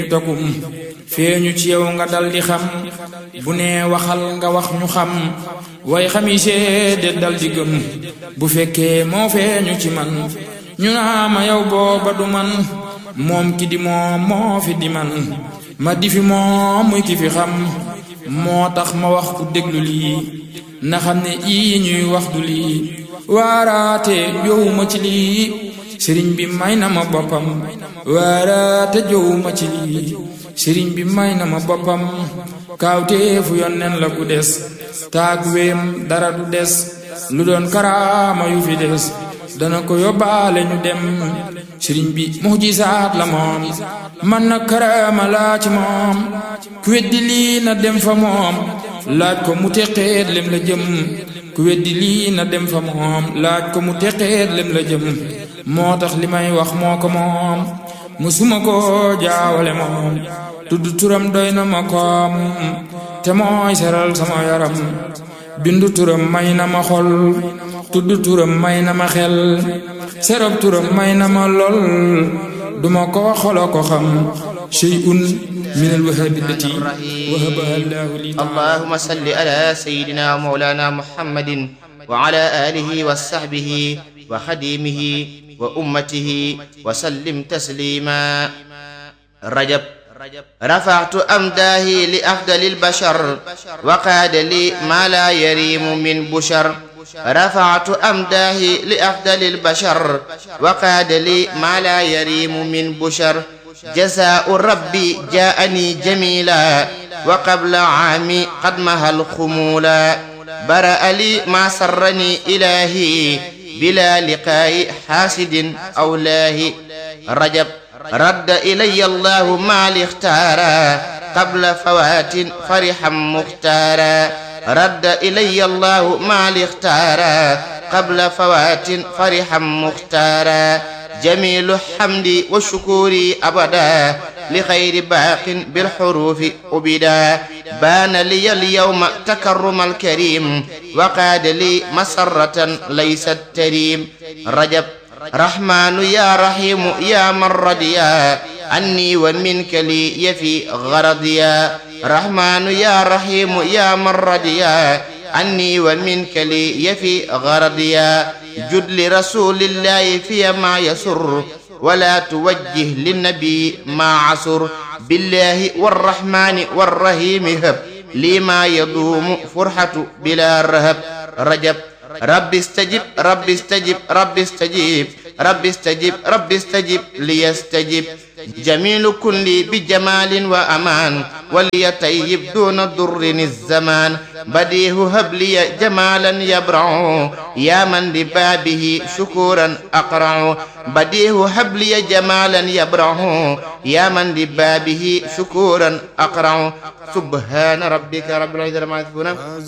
dogum feeñu ci yow nga dal di xam bu nee waxal nga wax ñu xam way xami seede dal di gëm bu fekkee moo feeñu ci man ñu naa ma yow booba du man moom ki di moom moo fi di man ma di fi moom muy ki fi xam moo tax ma wax ku déglu lii na xam ne ii ñuy wax du lii waaraate jowuma ci lii sëriñ bi may na ma boppam waaraate jowuma ci lii sëriñ bi may na ma boppam kaawteefu yonneen la ku des taag weem dara du des lu doon karaama yu fi des dana ko yóbbaale ñu dem sëriñ bi mujisaat la moom man na karaama laa ci moom ku weddi lii na dem fa moom laaj ko mu teqeet lem la jëm ku weddi lii na dem fa moom laaj ko mu teqeet lem la jëm moo tax li may wax moo ko moom musuma ko jaawale moom tudd turam doy na ma koom te mooy seral sama yaram bindu turam may na ma xol tudd turam may na ma xel serob turam may na ma lol duma ko xolo ko xam shay'un min alwahabi allati wahabaha allahu li اللهم صل على سيدنا ومولانا محمد وعلى آله وصحبه وخديمه وأمته وسلم تسليما رجب رفعت أمداهي لأفضل البشر وقاد لي ما لا يريم من بشر رفعت أمداهي لأفضل البشر وقاد لي ما لا يريم من بشر جزاء ربي جاءني جميلا وقبل عامي قد مها الخمولا برأ لي ما سرني إلهي بلا لقاء حاسد أو لاه رجب رد إلي الله ما اختارا قبل فوات فرحا مختارا رد إلي الله ما اختارا قبل فوات فرحا مختارا جميل حمدي وشكوري أبدا لخير باق بالحروف أبدا بان لي اليوم تكرم الكريم وقاد لي مسرة ليست تريم رجب رحمن يا رحيم يا من رضيا عني ومنك لي يفي غرضيا رحمن يا رحيم يا من رضيا عني ومنك لي يفي غرضيا جد لرسول الله في ما يسر ولا توجه للنبي ما عسر بالله والرحمن والرحيم هب لي ما يدوم فرحة بلا رهب رجب رب استجب رب استجب رب استجيب رب استجب رب استجب ليستجب جميل كل بجمال وأمان وليطيب دون ضر الزمان بديه هب لي جمالا يبرع يا من لبابه شكورا أقرع بديه هب لي جمالا يبرع يا من لبابه شكورا أقرع سبحان ربك رب العزة عما يصفون